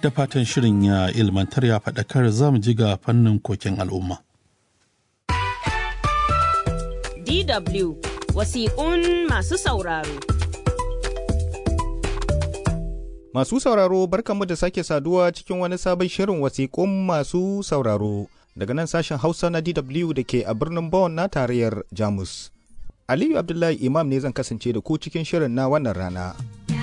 da fatan shirin ya ilmantar ya faɗakar za mu ji ga fannin koken al'umma. DW wasiƙun masu sauraro. Masu sauraro barkanmu da sake saduwa cikin wani sabon shirin wasiƙun masu sauraro daga nan sashen Hausa na DW da ke a birnin Bonn na tarayyar Jamus. Aliyu Abdullahi Imam ne zan kasance da ku cikin shirin na wannan rana.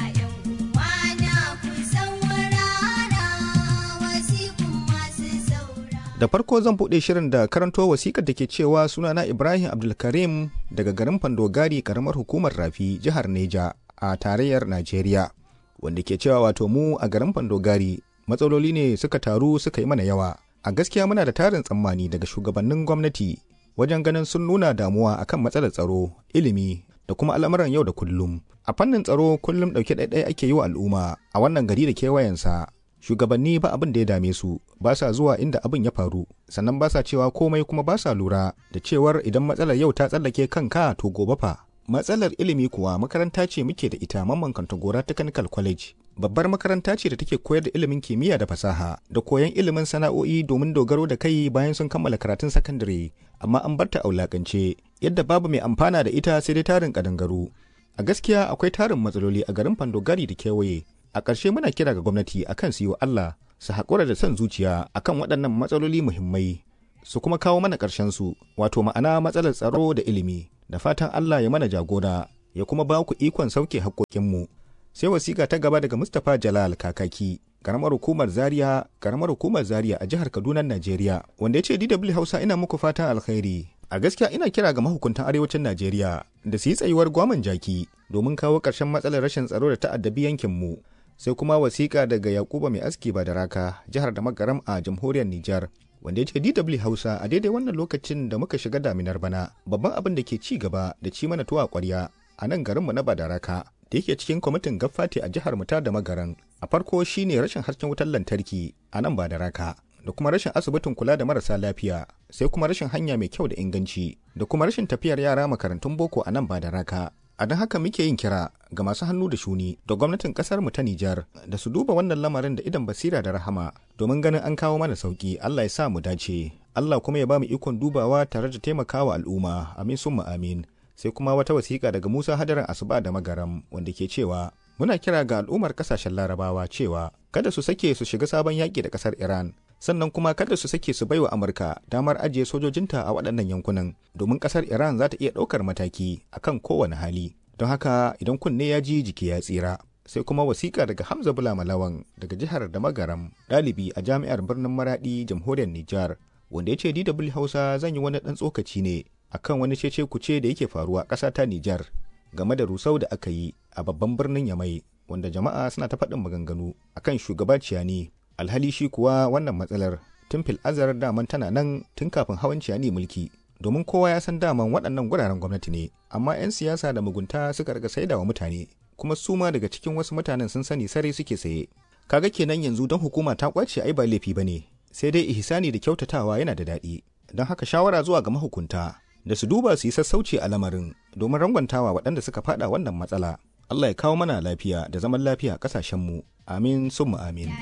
Da farko zan buɗe shirin da karanto wasikar da ke cewa sunana Ibrahim Abdulkarim daga garin Fandogari karamar hukumar Rafi jihar Neja a tarayyar Najeriya. Wanda ke cewa wato mu a garin Fandogari matsaloli ne suka taru suka yi mana yawa. A gaskiya muna da tarin tsammani daga shugabannin gwamnati wajen ganin sun nuna damuwa akan matsalar tsaro, ilimi da kuma al'amuran yau da kullum. A fannin tsaro kullum ɗauke ɗaiɗai ake yi wa al'umma a wannan gari da kewayensa. Shugabanni ba abin da ya dame su, ba sa zuwa inda abin ya faru, sannan ba sa cewa komai kuma ba sa lura da cewar idan matsalar yau ta tsallake kanka to gobe fa. Matsalar ilimi kuwa makaranta ce muke da ita Mamman Kantagora Technical College. Babbar makaranta ce da take koyar da ilimin kimiyya da fasaha da koyon ilimin sana'o'i domin dogaro da kai bayan sun kammala karatun sakandare, amma an barta a wulakance yadda babu mai amfana da ita sai dai tarin kadangaru. A gaskiya akwai tarin matsaloli a garin Fandogari da kewaye. A ƙarshe muna kira ga gwamnati akan su yi wa Allah su haƙura da son zuciya akan waɗannan matsaloli muhimmai su kuma kawo mana ƙarshen su wato ma'ana matsalar tsaro da ilimi da fatan Allah ya mana jagora ya kuma ba ku ikon sauke haƙoƙinmu. Sai wasiƙa ta gaba daga Mustapha Jalal Kakaki, karamar hukumar Zaria, karamar hukumar Zaria a jihar Kaduna, Najeriya, wanda ya ce DW Hausa ina muku fatan alkhairi. A gaskiya ina kira ga mahukuntan arewacin Najeriya da su yi tsayuwar gwaman jaki domin kawo ƙarshen matsalar rashin tsaro da ta'addabi yankinmu. Sai kuma wasiƙa daga Yakuba mai aski ba da raka, jihar da magaram a jamhuriyar Nijar. wanda ya ce DW Hausa a daidai wannan lokacin da muka shiga daminar bana babban abin da ke ci gaba da ci mana tuwa ƙwarya a nan garinmu na Badaraka da yake cikin kwamitin gaffati a jihar mu ta da magaran a farko shine rashin hasken wutar lantarki a nan Badaraka da kuma rashin asibitin kula da marasa lafiya sai kuma rashin hanya mai kyau da inganci da kuma rashin tafiyar yara makarantun boko a nan Badaraka a don haka muke yin kira ga masu hannu da shuni da gwamnatin kasar mu ta Nijar da su duba wannan lamarin da idan basira da rahama domin ganin an kawo mana sauki Allah ya sa mu dace Allah kuma ya ba mu ikon dubawa tare da taimakawa al'umma amin summa amin sai kuma wata wasiƙa daga Musa Hadarin Asuba da Magaram wanda ke cewa muna kira ga al'ummar kasashen Larabawa cewa kada su sake su shiga sabon yaƙi da ƙasar Iran sannan kuma kada su sake su baiwa Amurka damar ajiye sojojinta a waɗannan yankunan domin ƙasar Iran za ta iya ɗaukar mataki akan kowane hali. Don haka idan kunne ya ji jiki ya tsira. Sai kuma wasiƙa daga Hamza Bula Malawan daga jihar da Magaram, ɗalibi a jami'ar birnin Maraɗi, jamhuriyar Nijar, wanda ya ce DW Hausa zan yi wani ɗan tsokaci ne akan wani cece kuce da yake faruwa ƙasa ta Nijar game da rusau da aka yi a babban birnin Yamai, wanda jama'a suna ta faɗin maganganu akan shugaba Ciyani alhali shi kuwa wannan matsalar tun fil azar daman tana nan tun kafin hawan ciyani mulki domin kowa ya san daman waɗannan guraren gwamnati ne amma 'yan siyasa da mugunta suka riga saida wa mutane kuma su ma daga cikin wasu mutanen sun sani sarai suke saye kaga kenan yanzu don hukuma ta kwace ai ba laifi bane sai dai ihsani da kyautatawa yana da daɗi don haka shawara zuwa ga mahukunta da su duba su yi sassauci a lamarin domin rangwantawa waɗanda suka faɗa wannan matsala Allah ya kawo mana lafiya da zaman lafiya a ƙasashenmu amin summa amin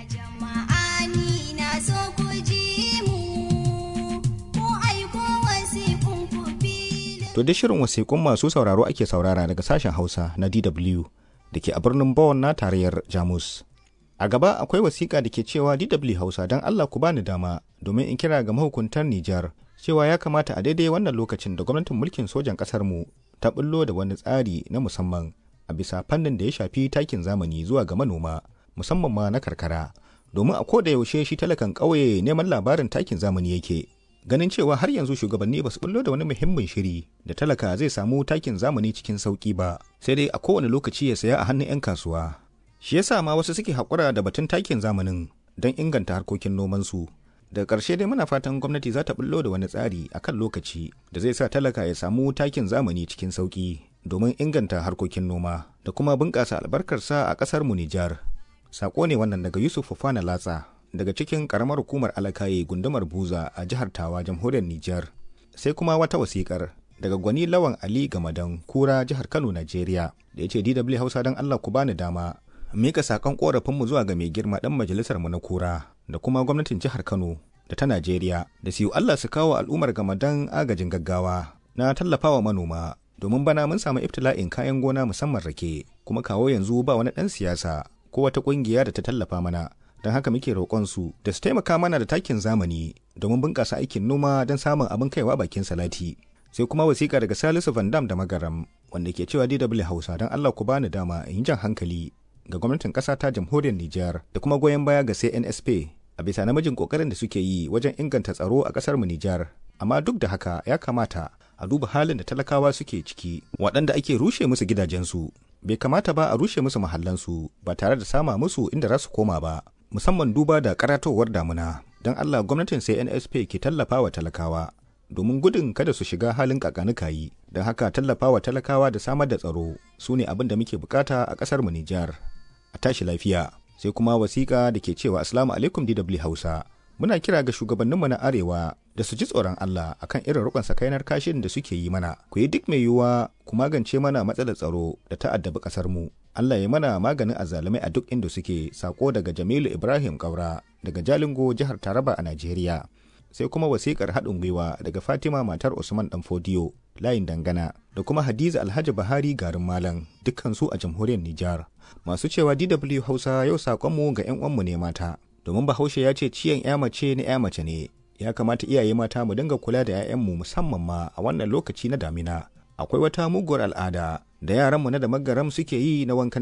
To da shirin wasiƙun masu sauraro ake saurara daga sashen Hausa na DW da ke a birnin Bonn na tarayyar Jamus. A gaba akwai wasiƙa da ke cewa DW Hausa don Allah ku bani dama domin in kira ga mahukuntar Nijar cewa ya kamata a daidai wannan lokacin da gwamnatin mulkin sojan ƙasar mu ta bullo da wani tsari na musamman a bisa fannin da ya shafi takin zamani zuwa ga manoma musamman ma na karkara domin a koda yaushe shi talakan ƙauye neman labarin takin zamani yake ganin cewa har yanzu shugabanni ba su bullo da wani muhimmin shiri da talaka zai samu takin zamani cikin sauki ba sai dai a kowane lokaci ya saya a hannun 'yan kasuwa shi yasa ma wasu suke haƙura da batun takin zamanin don inganta harkokin nomansu daga ƙarshe dai muna fatan gwamnati za ta bullo da wani tsari a kan lokaci da zai sa talaka ya samu takin zamani cikin sauki domin inganta harkokin noma da kuma bunƙasa albarkarsa a ƙasar mu Nijar. Sako ne wannan daga Yusuf Fofana Latsa daga cikin karamar hukumar alakaye gundumar buza a jihar tawa jamhuriyar nijar sai kuma wata wasikar daga gwani lawan ali gamadan kura jihar kano najeriya da ya ce dw hausa don allah ku bani dama mika sakon korafinmu zuwa ga mai girma dan majalisar mu na kura da kuma gwamnatin jihar Kano da ta Najeriya da su Allah su kawo al'ummar gamadan agajin gaggawa na tallafawa manoma domin bana mun samu ibtila'in kayan gona musamman rake kuma kawo yanzu ba wani ɗan siyasa ko wata ƙungiya da ta tallafa mana don haka muke roƙon su da su taimaka mana da takin zamani domin bunƙasa aikin noma don samun abin kaiwa bakin salati sai kuma wasiƙa daga Salisu Van Dam da Magaram wanda ke cewa DW Hausa don Allah ku bani dama in jan hankali ga gwamnatin ƙasa ta jamhuriyar Nijar da kuma goyon baya ga CNSP a bisa namijin ƙoƙarin da suke yi wajen inganta tsaro a ƙasar mu Nijar amma duk da haka ya kamata a duba halin da talakawa suke ciki waɗanda ake rushe musu gidajensu bai kamata ba a rushe musu mahallansu ba tare da sama musu inda za su koma ba musamman duba da karatowar damuna don Allah gwamnatin sai NSP ke tallafa wa talakawa domin gudun kada su shiga halin kakanikayi don haka tallafa wa talakawa da samar da tsaro su ne abin da muke bukata a ƙasar mu Nijar a tashi lafiya sai kuma wasiƙa da ke cewa assalamu alaikum DW Hausa muna kira ga shugabanninmu na arewa da su ji tsoron Allah akan irin rukun sakainar kashin da suke yi mana ku yi duk mai yiwuwa ku magance mana matsalar tsaro da ta addabi kasar mu Allah ya mana maganin azzalumai a duk inda suke sako daga Jamilu Ibrahim Kaura daga Jalingo jihar Taraba a Najeriya sai kuma wasikar haɗin gwiwa daga Fatima matar Usman Danfodiyo layin dangana da kuma Hadiza Alhaji Bahari garin Malam dukkan su a jamhuriyar Nijar masu cewa DW Hausa yau sakonmu ga 'yan uwanmu ne mata domin Bahaushe ya ce ciyan 'ya mace na 'ya mace ne ya kamata iyaye mata mu dinga kula da 'ya'yanmu musamman ma a wannan lokaci na damina akwai wata muguwar al'ada da yaranmu na da magaram suke yi na wankan